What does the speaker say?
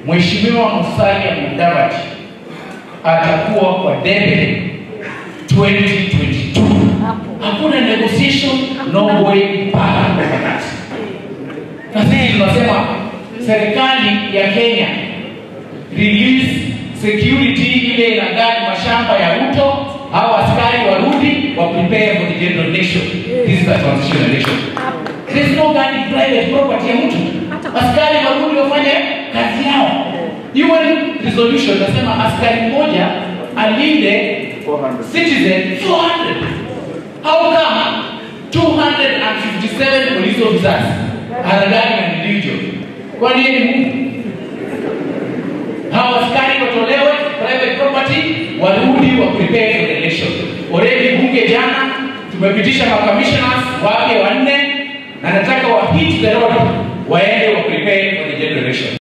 Mheshimiwa Musalia Mudavadi atakuwa kwa debe 2022. Hakuna negotiation, no way back. Na sisi tunasema serikali ya Kenya release security ile inagadi mashamba ya Ruto au askari warudi wa prepare for the general election. This is a transitional election. There is no guarding private property ya mtu. Askari warudi wafanye kazi yao. UN resolution nasema askari mmoja alinde citizen 400. How come 257 police officers are guarding an individual? Kwani yeye ni Mungu? Hawa askari watolewe private property, warudi wa prepare for the election. Already bunge jana tumepitisha makamishnas wake wanne na nataka wa hit the road waende wa prepare for the general election.